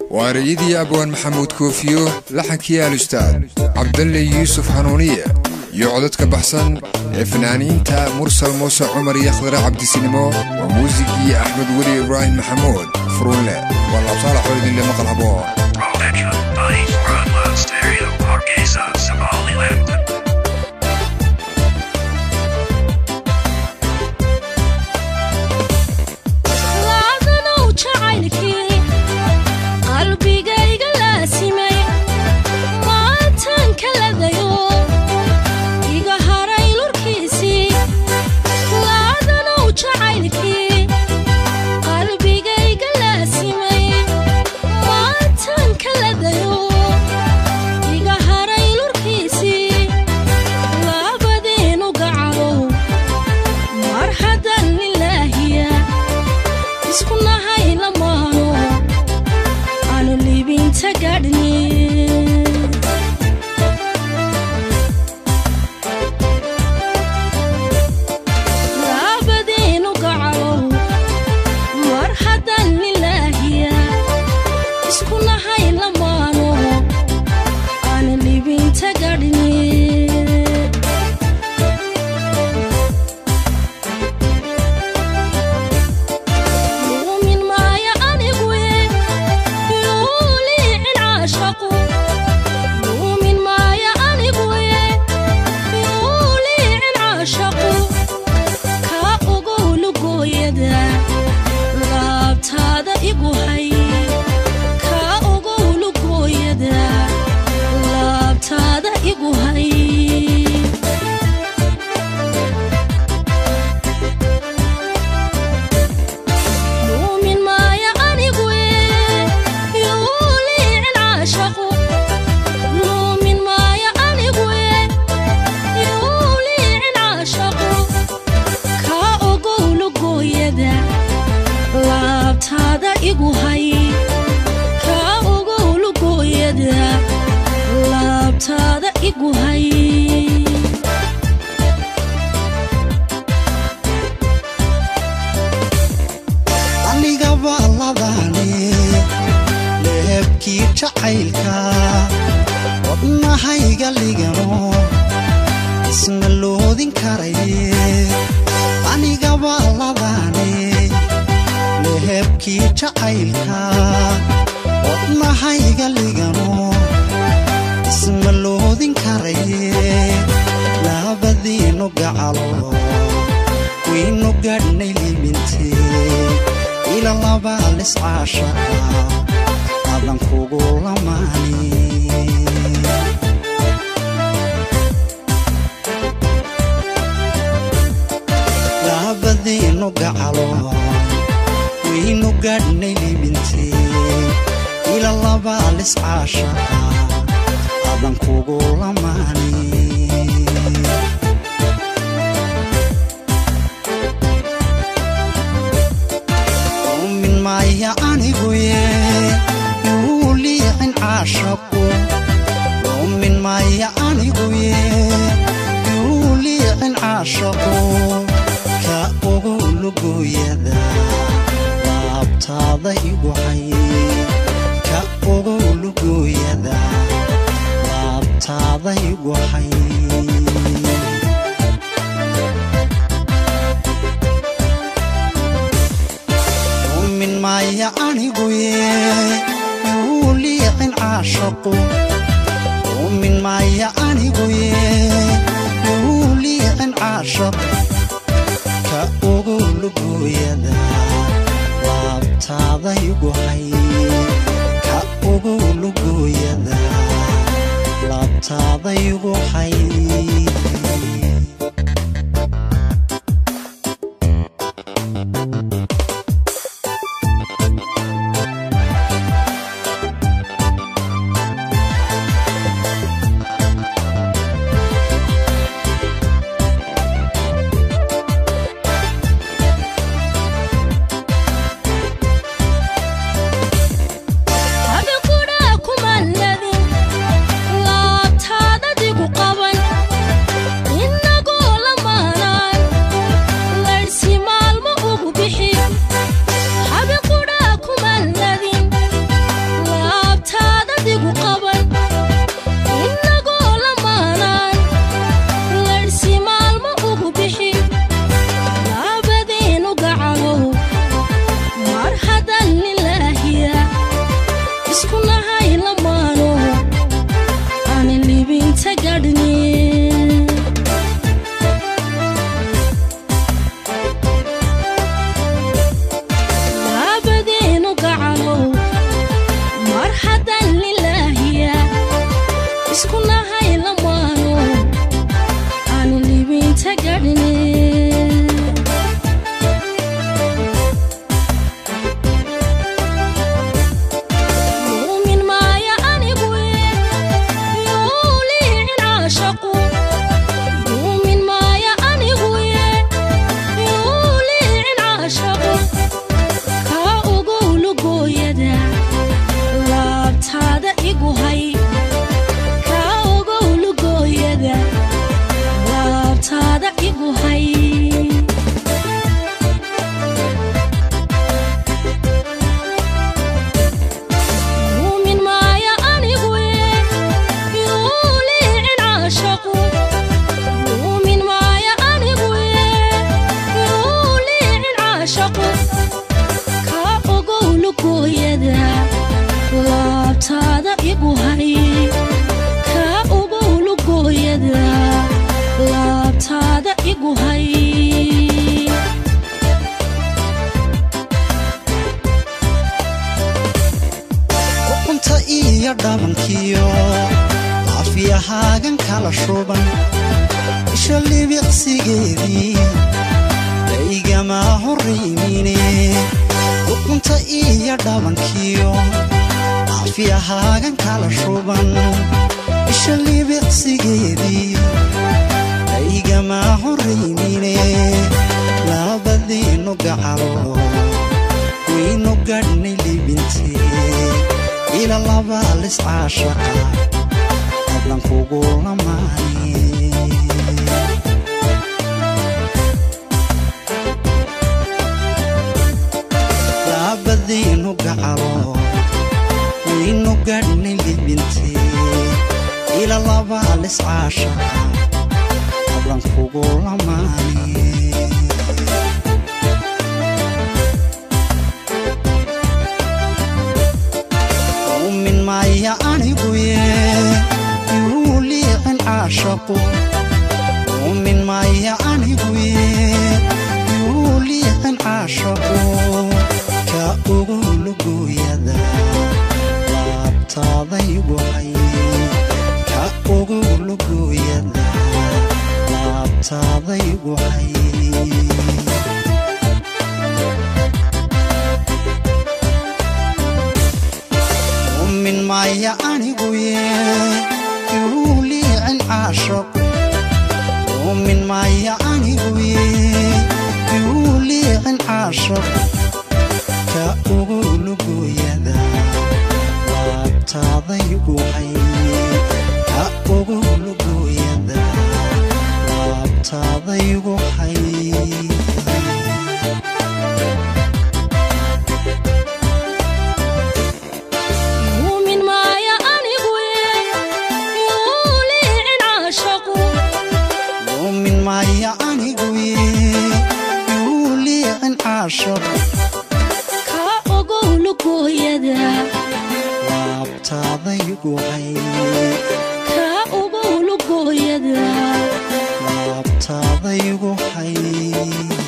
waa ereyadii abwaan maxamuud koofiyo laxankii alustaad cabdalle yuusuf hanuuniye iyo codadka baxsan ee fanaaniinta mursal muuse cumar iyo khadre cabdisinimo waa muusigii axmed weli ibraahim maxamuud furunle waa laabsaalax oo idinle maqal haboon Production by Broadwell Stereo Hargeisa, Somaliland. laadanow jacaylkii qalbigayga laasimay maantan kaladayo iga haray lurkiisii laadanow jacaylkii qalbigayga laasimay maantan kaladayo iga haray lurkiisii labadeenu gacalow mar haddan lilaahiya isku nahay lamaano aanu liibinta gaadhni laabadeenu gacalow mar haddan lilaahiya isku nahay lamaano aanu liibinta gaadhni luumin maaya aniguye yuuliicin caashaqu luumin maaya aniguye yuuliicin caashaqu kaa ogow lugooyada laabtaada igu hay kaa ogow lugooyada laabtaada igu hay luumin maaya aniguye yuuliicin caashaqu luumin maaya aniguye yuuliicin caashaqu kaa ogow lugooyada laabtaada igu hay kaa ogow lugooyada laabtaada igu hay anigaba labane leebkii jacaylka wadnahayga ligano isma loodin karaye anigaba labane leebkii jacaylka wadnahayga ligano isma loodin karaye labadiinu gacalo waynu gadhnay libintee ila laba liscaashaqa adan kugu lamaani labadiinu gacalo waynu gadhnay libintee ila laba liscaashaqa adan kugu lamaani min maya aniguye yuu liicin caashaqu min maya aniguye yuu liicin caashaqu ka ogu lugooyada laabtaada igu hay ka ogu lugooyada laabtaada igu hay min maya aniguye yuu liicin caashaqu min maya aniguye yuu liicin caashaqu ka ogu lugooyada laabtaada igu hay ka ogu lugooyada laabtaada igu hay adikudhaa kuman ladin laabtaadadigu qaban lugooyada laabtaada igu hay ka ogow lugooyada laabtaada igu hay uqunta iyo dhabankiyo laafiyahaagan kala shuban isha libiqsigeedii daygama horraymine uqunta iyo dhabankiyo laafiyahaagan kala shuban isha libiqsigeedii daygama horraymine labadiinu gacalo waynu gadhnay libintee ila labaa liscaashaqa hadlan kugu lamaane labadiinu gacalo waynu gadhnay libintee ila labaa liscaashaqa hadlan kugu lamaane umin maya aniguye yuu liicin caashaqu umin maya aniguye yuu liicin caashaqu ka ugu lugooyada laabtaadaygu hay ka ugu lugooyada laabtaadaygu hay umin maya aniguye yuu liicin caashaqu umin maya aniguye yuu liicin caashaqu ka ugu lugooyada laabtaadaygu hay ka ugu lugooyada laabtaadaygu hay muumin maaya aniguye yuu liicin caashaqu umin maya aniguye yuu liicin caashaqu ka ogow lugooyada laabtaadaygu hay ka ogow lugooyada laabtaadaygu hay